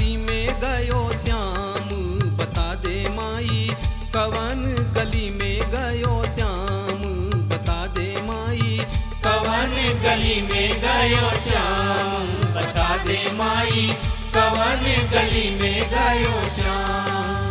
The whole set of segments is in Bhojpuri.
गली में गयो श्याम बता दे माई कवन गली में गयो श्याम बता दे माई कवन गली में गयो श्याम बता दे माई कवन गली में गयो श्याम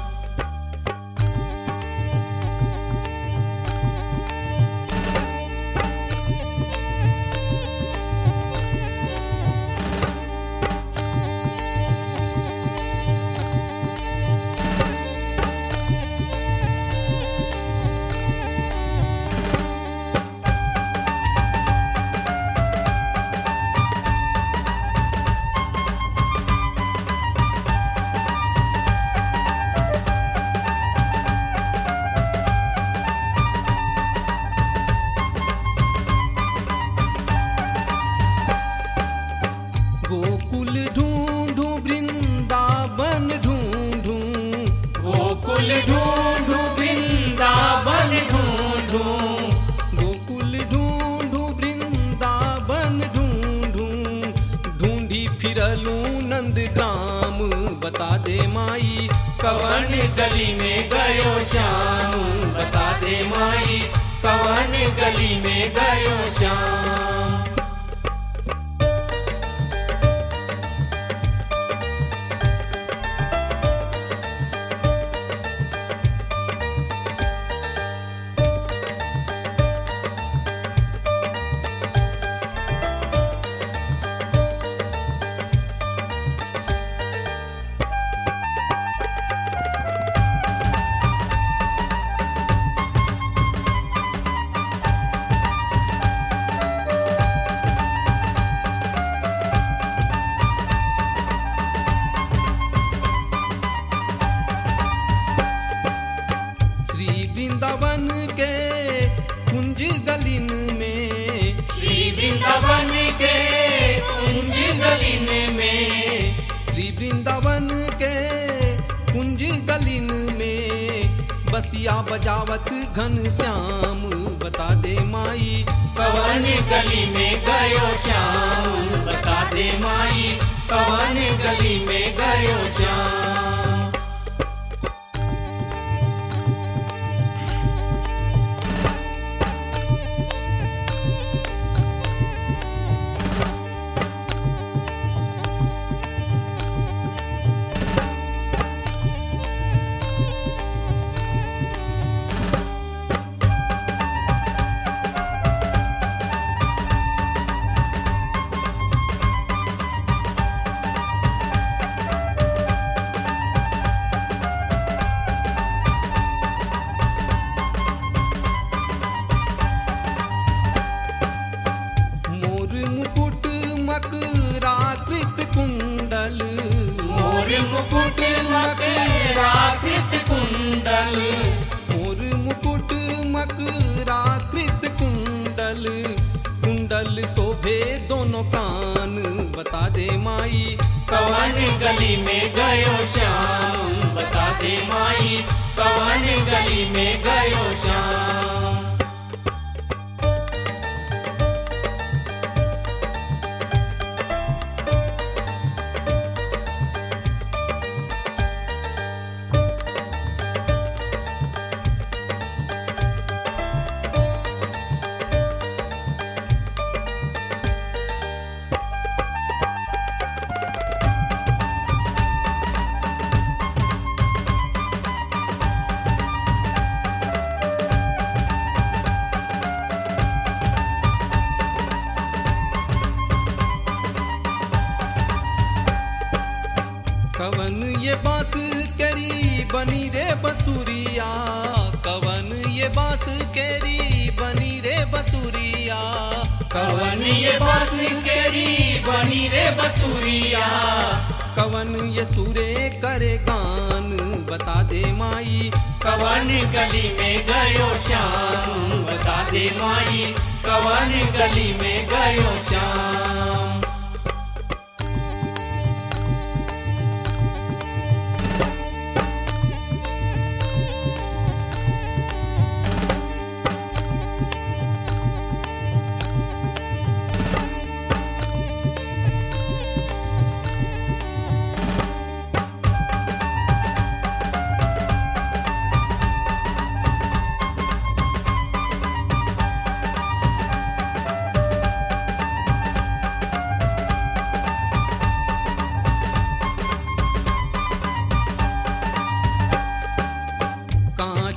गोकुल ढूंढू वृंदावन ढूंढू गोकुल ढूंढू वृंदावन ढूंढू गोकुल ढूंढू वृंदावन ढूंढू ढूंढी फिरलू नंद ग्राम बता दे माई कवन गली में गयो श्याम बता दे माई कवन गली में गयो श्याम श्री वृंदावन के कुंज गलिन में श्री वृंदावन के कुंज गलिन में श्री वृंदावन के कुंज गलिन में बसिया बजावत घन श्याम बता दे माई कवन गली में गयो श्याम बता दे माई कवन गली में गयो श्याम मोर मुकुट मकराकृत कुंडल मोर मुकुट मकराकृत कुंडल मोर मुकुट मकराकृत कुंडल कुंडल शोभे दोनों कान बता दे माई कवन गली में गयो श्याम बता दे माई कवन गली में गयो श्याम कवन ये बांस केरी बनी रे बसुरिया कवन ये बांस केरी बनी रे बसुरिया कवन ये बस केरी बनी रे बसुरिया कवन ये सुरे करे गान बता दे माई कवन गली में गयो श्याम बता दे माई कवन गली में गयो श्याम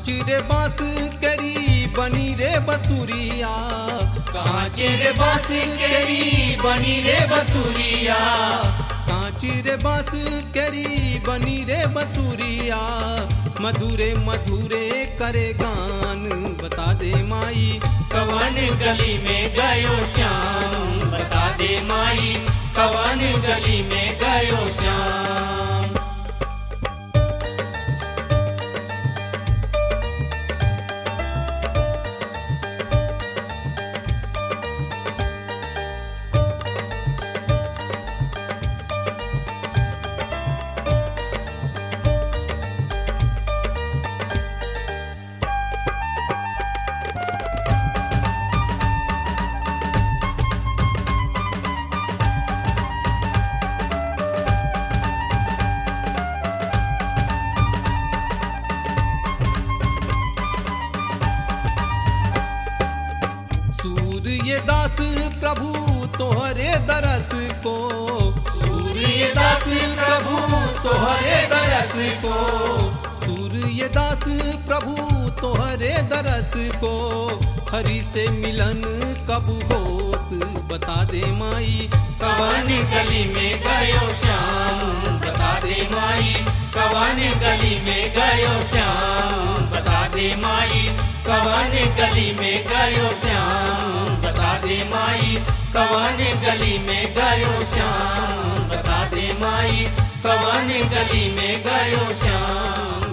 कांच रे बांस करी बनी रे बसुरिया कांच रे बांस केरी बनी रे बसुरिया कांच रे बांस करी बनी रे बसुरिया मधुरे मधुरे करे गान बता दे माई कवन गली में गयो श्याम बता दे माई कवन गली में गयो श्याम सूर्य दास प्रभु तोहरे दरस को सूर्य दास प्रभु तोहरे दरस को सूर्य दास प्रभु तोहरे दरस को हरि से मिलन कब होत बता दे माई कवन गली में गयो श्याम बता दे माई कवन गली में गयो श्याम बता दे माई कवन गली में गयो श्याम बता दे माई कवन गली में गयो श्याम बता दे माई कवन गली में गयो श्याम